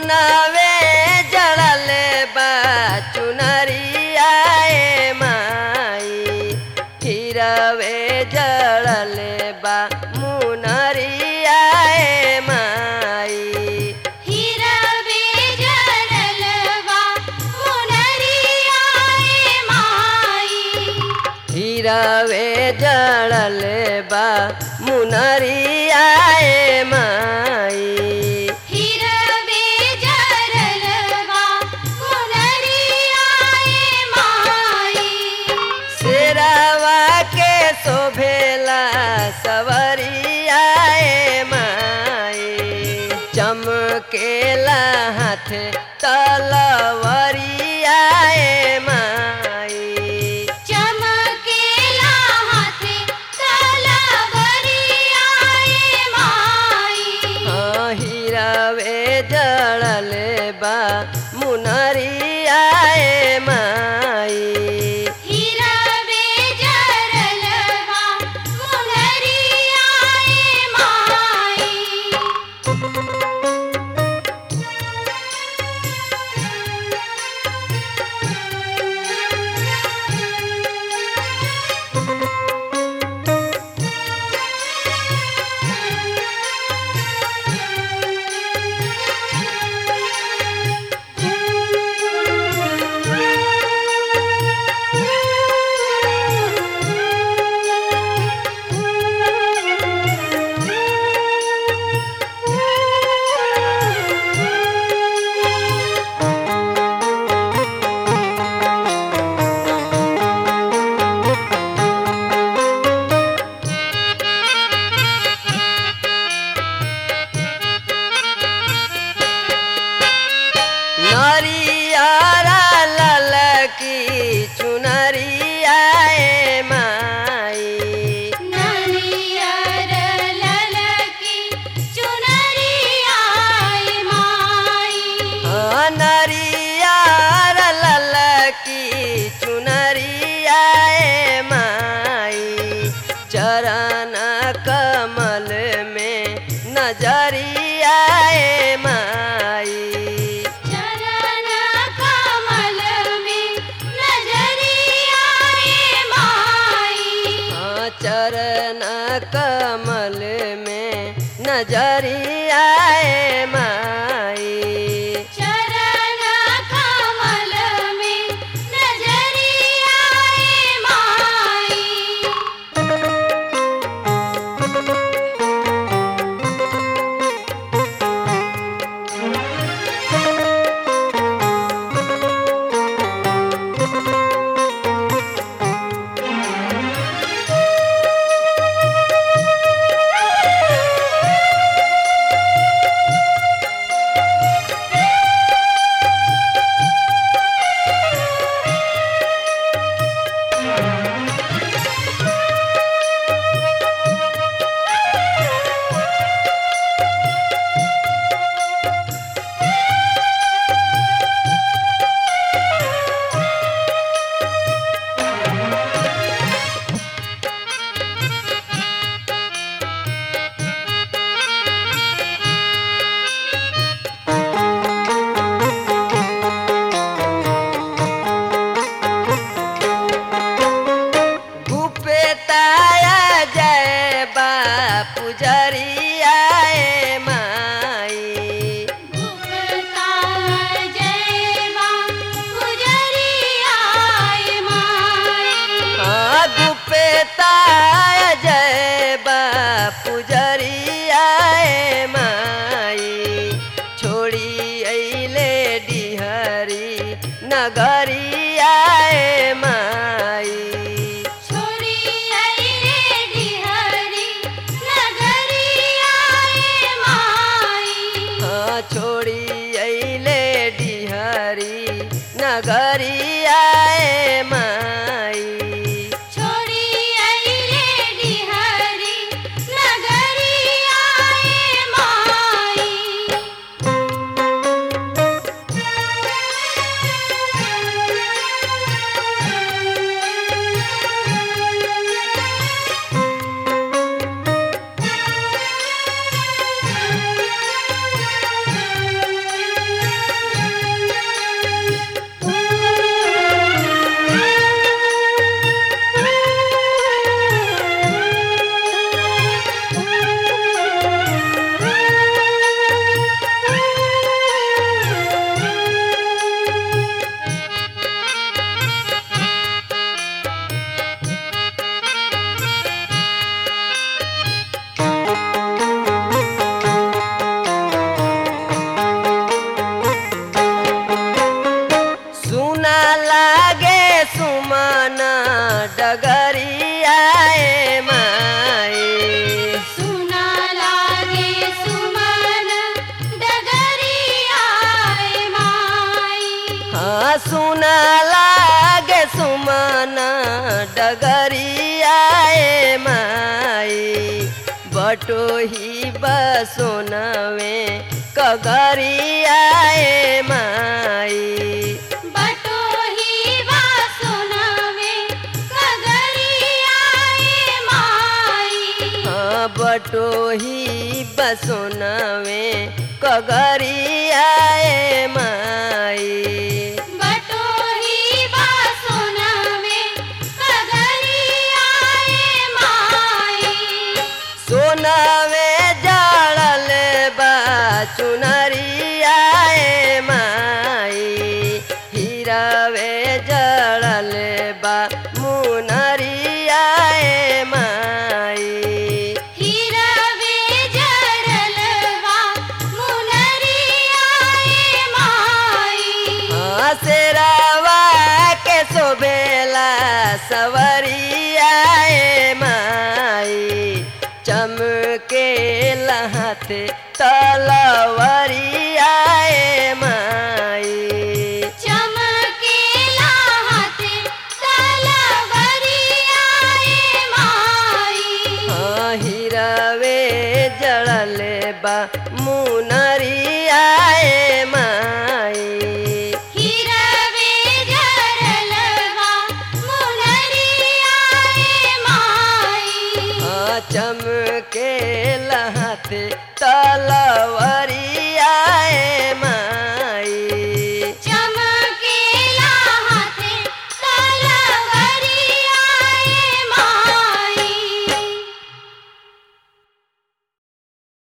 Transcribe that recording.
सोनावे जड़ल बा चुनरिया ए माई हिरवे जड़ल बा मुनरिया ए माई हिरवे जरलवा मुनरिया ए माई हिरवे जड़ल बा मुनरिया ए माई हिरवे जरलवा मुनरिया ए माई शेरावा के शोभेला सवरिया ए माई चमकेला हाथ तलवरिया ए माई चमकेला हाथे तलवरिया ए माई हाँ हिरवे जड़ल बा मुनरिया ए माई हिरवे जरलवा मुनरिया ए माई नरियारा ललकी चुनरिया ए माई नरियर ललकी चुनरिया ए माई हाँ नरियारा ललकी चुनरिया ए माई चरण कमल में नजरिया ए माई चरण कमल में नजरिया ए माई हाँ चरण कमल में नजरिया ए माई चरण कमल में नजरिया ए माई गुपेताया जय बा पुजरिया ए माई गुप्ता जयवा गुजरिया ए माई हाँ गुपेताया जय बा पुजरिया ए माई छोड़ी अइले डिहरी नगरिया ए माई छोड़ी अइले डिहरी नगरिया ए माई हाँ छोड़ी अइले डिहरी नगरिया ए माई छोड़ी अइले डिहरी नगरिया ए माई डगरियाए माई सुना लागे सुमन डगरियाए माई हाँ सुना लागे सुमन डगरियाए माई बटोही बसोनवे कगरियाए माई बटोही वा सुनावे कगरियाए माई हाँ बटोही बसोनवे कगरियाए माई बटोही वा सुनावे कगरियाए माई सोनवे जड़ल बा चुनरियाए माई हीरावे जड़ल बा मुनरियाए माई हिरवे जड़लवा मुनरियाए माई हसरावा के शोभेला सवरियाए माई चमके लहते तलवरियाए माई चमकेला हाथे तलवरियाए माई हाँ हिरवे जड़ल बा मुनरियाए माई हिरवे जड़लवा मुनरियाए माई हाँ चमके लहते तलवर